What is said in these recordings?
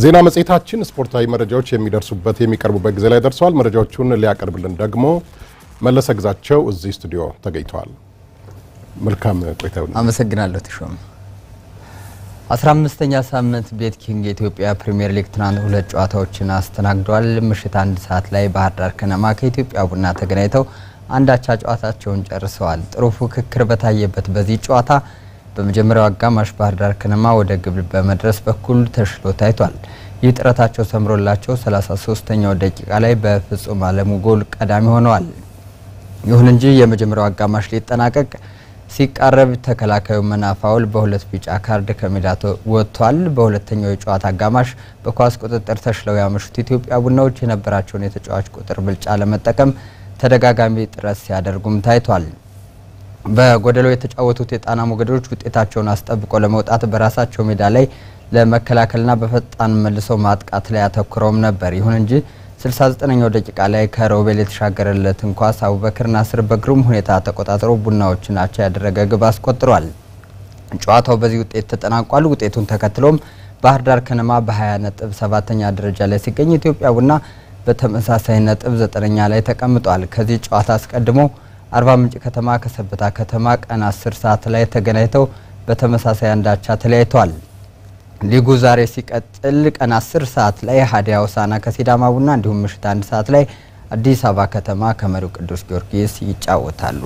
ዜና መጽሔታችን ስፖርታዊ መረጃዎች የሚደርሱበት የሚቀርቡበት ጊዜ ላይ ደርሰዋል። መረጃዎቹን ሊያቀርብልን ደግሞ መለሰ ግዛቸው እዚህ ስቱዲዮ ተገኝተዋል። መልካም ቆይታ ይሁን። አመሰግናለሁ ተሾመ። አስራ አምስተኛ ሳምንት ቤት ኪንግ የኢትዮጵያ ፕሪሚየር ሊግ ትናንት ሁለት ጨዋታዎችን አስተናግዷል። ምሽት አንድ ሰዓት ላይ ባህር ዳር ከነማ ከኢትዮጵያ ቡና ተገናኝተው አንዳቻ ጨዋታቸውን ጨርሰዋል። ጥሩ ፉክክር በታየበት በዚህ ጨዋታ በመጀመሪያው አጋማሽ ባህር ዳር ከነማ ወደ ግብ በመድረስ በኩል ተሽሎ ታይቷል። ይህ ጥረታቸው ሰምሮላቸው 33ኛው ደቂቃ ላይ በፍጹም አለሙ ጎል ቀዳሚ ሆነዋል። ይሁን እንጂ የመጀመሪያው አጋማሽ ሊጠናቀቅ ሲቃረብ ተከላካዩ መናፋውል በሁለት ቢጫ ካርድ ከሜዳ ወጥቷል። በሁለተኛው የጨዋታ አጋማሽ በኳስ ቁጥጥር ተሽለው ያመሹት ኢትዮጵያ ቡናዎች የነበራቸውን የተጫዋች ቁጥር ብልጫ ለመጠቀም ተደጋጋሚ ጥረት ሲያደርጉም ታይቷል። በጎደሎ የተጫወቱት የጣና ሞገዶች ውጤታቸውን አስጠብቆ ለመውጣት በራሳቸው ሜዳ ላይ ለመከላከልና በፈጣን መልሰው ማጥቃት ላይ አተኩረውም ነበር። ይሁን እንጂ 69ኛው ደቂቃ ላይ ከሮቤል የተሻገረለትን ኳስ አቡበክር ናስር በግሩም ሁኔታ ተቆጣጥሮ ቡናዎችን አቻ ያደረገ ግብ አስቆጥሯል። ጨዋታው በዚህ ውጤት ተጠናቋል። ውጤቱን ተከትሎም ባህር ዳር ከነማ በ20 ነጥብ ሰባተኛ ደረጃ ላይ ሲገኝ ኢትዮጵያ ቡና በተመሳሳይ ነጥብ ዘጠነኛ ላይ ተቀምጧል። ከዚህ ጨዋታ አስቀድሞ አርባ ምንጭ ከተማ ከሰበታ ከተማ ቀን 10 ሰዓት ላይ ተገናኝተው በተመሳሳይ አንዳቻ ተለያይተዋል። ሊጉ ዛሬ ሲቀጥል ቀን 10 ሰዓት ላይ ሀዲያ ሆሳዕና ከሲዳማ ቡና እንዲሁም ምሽት አንድ ሰዓት ላይ አዲስ አበባ ከተማ ከመሪው ቅዱስ ጊዮርጊስ ይጫወታሉ።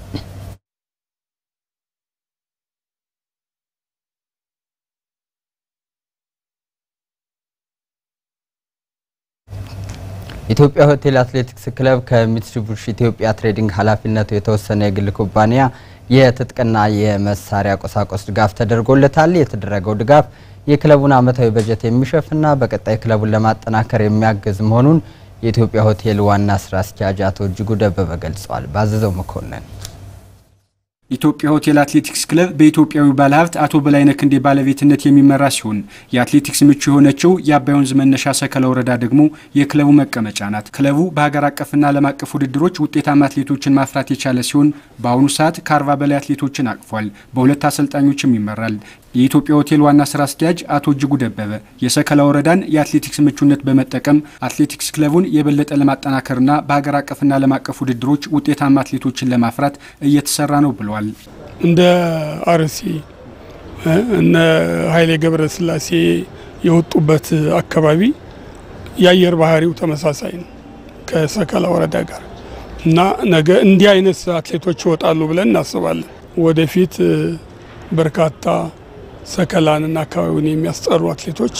ኢትዮጵያ ሆቴል አትሌቲክስ ክለብ ከሚትሱቢሺ ኢትዮጵያ ትሬዲንግ ኃላፊነቱ የተወሰነ የግል ኩባንያ የትጥቅና የመሳሪያ ቁሳቁስ ድጋፍ ተደርጎለታል። የተደረገው ድጋፍ የክለቡን ዓመታዊ በጀት የሚሸፍና በቀጣይ ክለቡን ለማጠናከር የሚያግዝ መሆኑን የኢትዮጵያ ሆቴል ዋና ስራ አስኪያጅ አቶ እጅጉ ደበበ ገልጸዋል። ባዘዘው መኮንን ኢትዮጵያ ሆቴል አትሌቲክስ ክለብ በኢትዮጵያዊ ባለሀብት አቶ በላይነህ ክንዴ ባለቤትነት የሚመራ ሲሆን የአትሌቲክስ ምቹ የሆነችው የአባይ ወንዝ መነሻ ሰከላ ወረዳ ደግሞ የክለቡ መቀመጫ ናት። ክለቡ በሀገር አቀፍና ዓለም አቀፍ ውድድሮች ውጤታማ አትሌቶችን ማፍራት የቻለ ሲሆን በአሁኑ ሰዓት ከአርባ በላይ አትሌቶችን አቅፏል። በሁለት አሰልጣኞችም ይመራል። የኢትዮጵያ ሆቴል ዋና ስራ አስኪያጅ አቶ እጅጉ ደበበ የሰከላ ወረዳን የአትሌቲክስ ምቹነት በመጠቀም አትሌቲክስ ክለቡን የበለጠ ለማጠናከርና በሀገር አቀፍና ዓለም አቀፍ ውድድሮች ውጤታማ አትሌቶችን ለማፍራት እየተሰራ ነው ብለዋል። እንደ አርሲ እነ ኃይሌ ገብረ ስላሴ የወጡበት አካባቢ የአየር ባህሪው ተመሳሳይ ነው ከሰከላ ወረዳ ጋር እና ነገ እንዲህ አይነት አትሌቶች ይወጣሉ ብለን እናስባለን። ወደፊት በርካታ ሰከላንና አካባቢውን የሚያስጠሩ አትሌቶች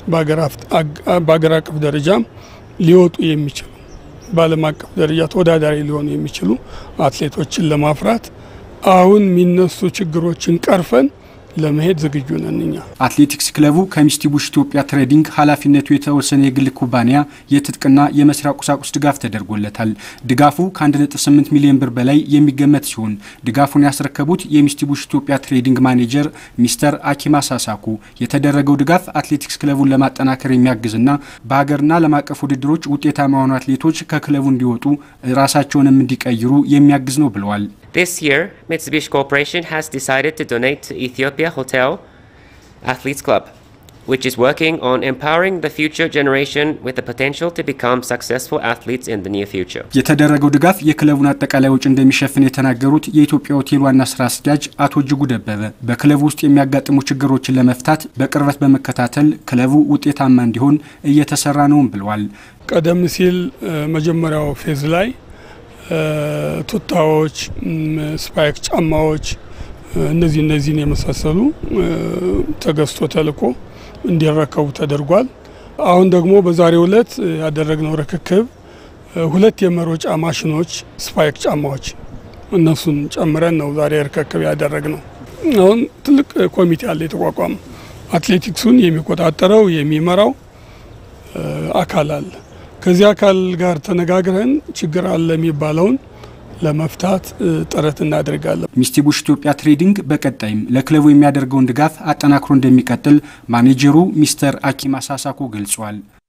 በሀገር አቀፍ ደረጃም ሊወጡ የሚችሉ በዓለም አቀፍ ደረጃ ተወዳዳሪ ሊሆኑ የሚችሉ አትሌቶችን ለማፍራት አሁን የሚነሱ ችግሮችን ቀርፈን ለመሄድ ዝግጁ ነን። እኛ አትሌቲክስ ክለቡ ከሚትሱቢሺ ኢትዮጵያ ትሬዲንግ ኃላፊነቱ የተወሰነ የግል ኩባንያ የትጥቅና የመስሪያ ቁሳቁስ ድጋፍ ተደርጎለታል። ድጋፉ ከ1.8 ሚሊዮን ብር በላይ የሚገመት ሲሆን ድጋፉን ያስረከቡት የሚትሱቢሺ ኢትዮጵያ ትሬዲንግ ማኔጀር ሚስተር አኪማ ሳሳኩ የተደረገው ድጋፍ አትሌቲክስ ክለቡን ለማጠናከር የሚያግዝና በሀገርና ዓለም አቀፍ ውድድሮች ውጤታማ የሆኑ አትሌቶች ከክለቡ እንዲወጡ ራሳቸውንም እንዲቀይሩ የሚያግዝ ነው ብለዋል። This year, Mitsubishi Corporation has decided to donate to Ethiopia Hotel Athletes Club, which is working on empowering the future generation with the potential to become successful athletes in the near future. የተደረገው ድጋፍ የክለቡን አጠቃላይ ወጪ እንደሚሸፍን የተናገሩት የኢትዮጵያ ሆቴል ዋና ስራ አስኪያጅ አቶ እጅጉ ደበበ በክለቡ ውስጥ የሚያጋጥሙ ችግሮችን ለመፍታት በቅርበት በመከታተል ክለቡ ውጤታማ እንዲሆን እየተሰራ ነውም ብለዋል። ቀደም ሲል መጀመሪያው ፌዝ ላይ ቱታዎች፣ ስፓይክ ጫማዎች እነዚህ እነዚህን የመሳሰሉ ተገዝቶ ተልኮ እንዲረከቡ ተደርጓል። አሁን ደግሞ በዛሬው ዕለት ያደረግነው ርክክብ ሁለት የመሮጫ ማሽኖች ስፓይክ ጫማዎች እነሱን ጨምረን ነው ዛሬ ርክክብ ያደረግነው። አሁን ትልቅ ኮሚቴ አለ የተቋቋመ አትሌቲክሱን የሚቆጣጠረው የሚመራው አካል አለ። ከዚህ አካል ጋር ተነጋግረን ችግር አለ የሚባለውን ለመፍታት ጥረት እናደርጋለን። ሚትሱቢሺ ኢትዮጵያ ትሬዲንግ በቀጣይም ለክለቡ የሚያደርገውን ድጋፍ አጠናክሮ እንደሚቀጥል ማኔጀሩ ሚስተር አኪማ ሳሳኮ ገልጿል።